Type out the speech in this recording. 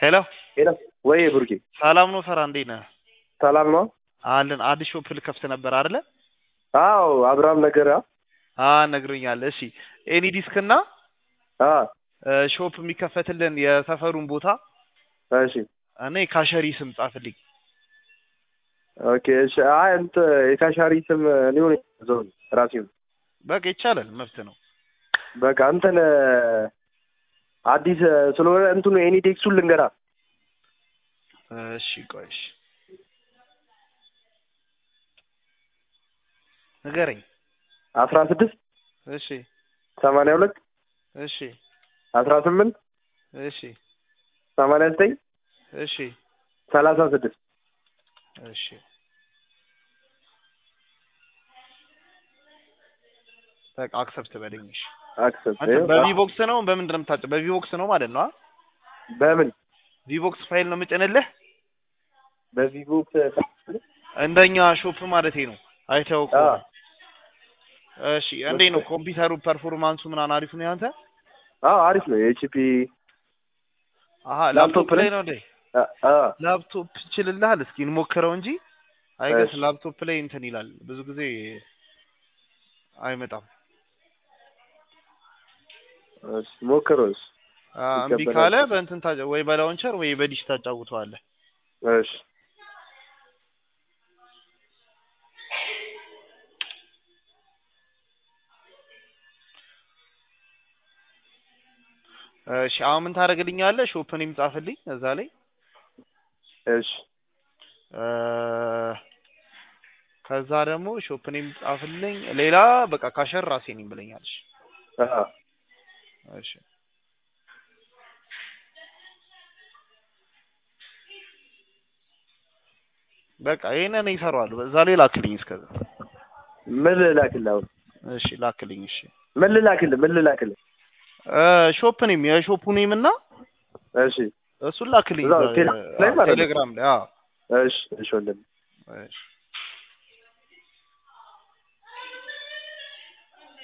ሄሎ ሄሎ ወይ ብሩኬ ሰላም ነው ፈራ እንዴት ነህ? ሰላም ነው? አለን አዲስ ሾፕ ልከፍት ነበር አይደለ? አዎ አብርሃም ነገር አ ነግሮኛል። እሺ ኤኒ ዲስክ እና አ ሾፕ የሚከፈትልን የሰፈሩን ቦታ እሺ እኔ ካሸሪ ስም ጻፍልኝ። ኦኬ እሺ አይ እንት የካሻሪ ስም ሊሆን ዞን ራሴው በቃ ይቻላል፣ መብት ነው። በቃ እንትን አዲስ ስለሆነ እንትኑ ኤኒ ዴክሱን ልንገራ እሺ ቆይ እሺ ንገረኝ። አስራ ስድስት እሺ ሰማንያ ሁለት እሺ አስራ ስምንት እሺ ሰማንያ ዘጠኝ እሺ ሰላሳ ስድስት እሺ በቃ አክሰፕት በለኝ። እሺ አክሰፕት አንተ በቪቦክስ ነው በምንድን ነው የምታጭ? በቪቦክስ ነው ማለት ነው? በምን ቪቦክስ ፋይል ነው የምጭንልህ? በቪቦክስ እንደኛ ሾፕ ማለቴ ነው። አይተኸው አ ከሆነ እሺ። እንዴት ነው ኮምፒውተሩ ፐርፎርማንሱ ምናምን አሪፍ ነው ያንተ? አዎ አሪፍ ነው የኤችፒ አሀ ላፕቶፕ ላፕቶፕ ላይ ላይ- ነው እንዴ? አ አ ላፕቶፕ ይችልልሃል? እስኪ እንሞክረው እንጂ አይገስ እሺ። ላፕቶፕ ላይ እንትን ይላል ብዙ ጊዜ አይመጣም። እሺ ሞክረው እሺ አ፣ እምቢ ይቀበላል። ካለ በእንትን ታጫ ወይ በላውንቸር ወይ በዲሽ ታጫውተዋለህ። እሺ እሺ አሁን ምን ታደርግልኛለህ? ሾፕንም ጻፍልኝ እዛ ላይ እሺ እ፣ ከዛ ደግሞ ሾፕንም ጻፍልኝ። ሌላ በቃ ካሸር ራሴ ነኝ ብለኛለሽ። አ እሺ በቃ ይሄንን ይሰራዋል። በዛ ላይ ላክልኝ እስከዛ። ምን ልላክልህ አሁን እሺ ላክልኝ። እሺ ምን ልላክልህ ምን ልላክልህ እ፣ ሾፕ ኔም የሾፑ ኔም እና እሺ እሱን ላክልኝ እዛው እዛ፣ ቴሌግራም ላይ አዎ፣ ማለት ነው? ቴሌግራም ላይ አዎ። እሺ እሺ ወንድም እሺ